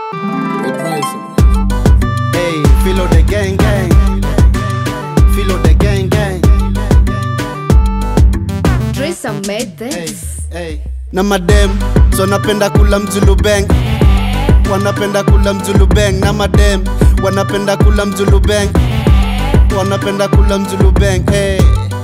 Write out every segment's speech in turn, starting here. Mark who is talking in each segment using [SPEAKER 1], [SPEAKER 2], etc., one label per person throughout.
[SPEAKER 1] Hey, filo the gang gang. Filo the gang gang.
[SPEAKER 2] Tracer made
[SPEAKER 1] Hey,
[SPEAKER 2] this.
[SPEAKER 1] hey. Na madem, so napenda kula mzulu bang. Wanapenda kula mzulu bang na madem, wanapenda kula mzulu bang. Wanapenda kula mzulu bang. Hey.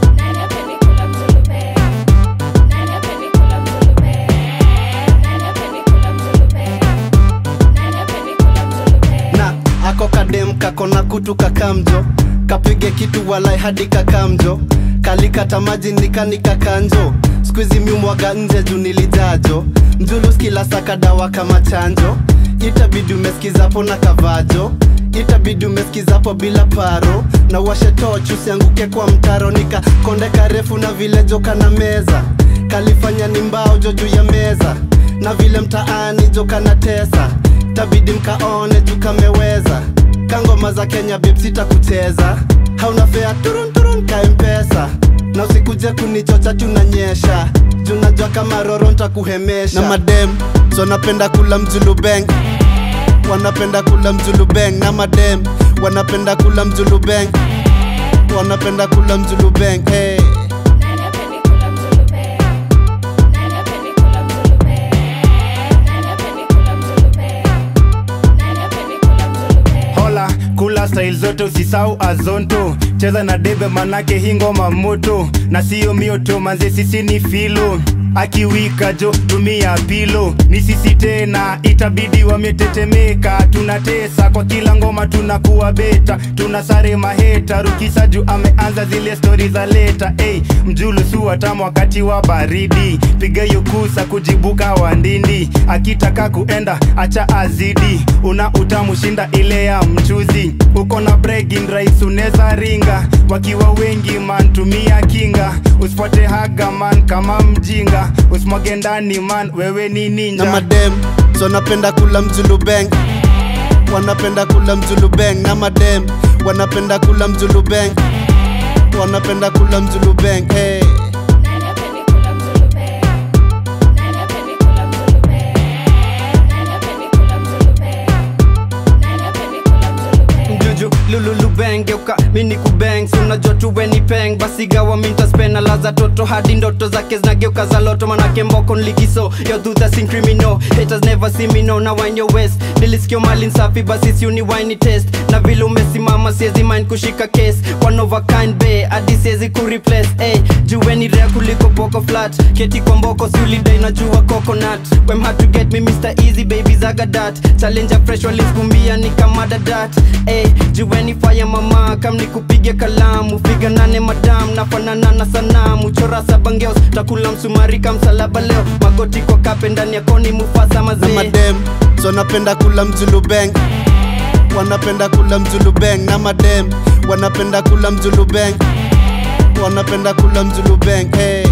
[SPEAKER 1] na ako kadem kako na kutu kakamjo kapige kitu walai hadi kakamjo kalikata maji nikanika kanjo skuizi miumwaga nje juu nilijajo mjulus kila saka dawa kama chanjo itabidi umeskizapo na kavajo itabidi umeskizapo bila paro na washe toch usianguke kwa mtaro nika konde karefu na vile joka na meza kalifanya ni mbao jo juu ya meza na vile mtaani joka na tesa tabidi mkaone tukameweza kangoma za kenya bipsita kucheza hauna fea turun turun ka mpesa na usikuje kunichocha tunanyesha junajua kama roro ntakuhemesha na madem so napenda kula mjulubeng wanapenda kula mjulubeng na madem wanapenda kula mjulubeng wanapenda kula mjulubeng hey.
[SPEAKER 3] hola kula style zote usisau azonto cheza na debe manake hii ngoma moto na siyo mioto manze sisi ni filo akiwika jo tumia pilo ni sisi tena itabidi wametetemeka tunatesa kwa kila ngoma tunakuwa beta tuna sare maheta rukisa juu ameanza zile stori za leta hey, mjulu su watamu wakati wa baridi piga hiyo kusa kujibuka wandindi akitaka kuenda acha azidi una utamu shinda ile ya mchuzi uko na bregin rais uneza ringa wakiwa wengi man tumia kinga usifuate haga man kama mjinga usimwage ndani man wewe ni
[SPEAKER 1] na
[SPEAKER 3] ninja
[SPEAKER 1] madem so napenda kula mjulubeng wanapenda kula mjulubeng na madem wanapenda kula mjulubeng wanapenda kula mjulubeng hey.
[SPEAKER 4] mjuju lululubeng geuka mini kubeng si unajua tuwe ni peng basi gawa mintaspena laza toto hadi ndoto zake zinageuka za loto manake mboko nligiso yodhudha sin criminal haters never see me no na wine your west nilisikio mali nsafi basi si uni wine test na vile umesimama siezi mind kushika case one of a kind be hadi siezi kureplace hey, juweni rea kuliko poko flat keti kwa mboko si ulidai najua coconut wem hard to get me Mr. Easy baby zagadat challenger fresh waliskumbia ni kama dadat hey, juweni fire mama kam ni kupiga kalamu figa nane madam nafanana na sanamu chora sabangeos takula msumari kamsalaba leo magoti kwa kape ndani ya koni mufasa
[SPEAKER 1] na
[SPEAKER 4] mazee
[SPEAKER 1] madem so napenda kula mjulubeng wanapenda kula mjulubeng na madem wanapenda kula mjulubeng wanapenda kula mjulubeng hey.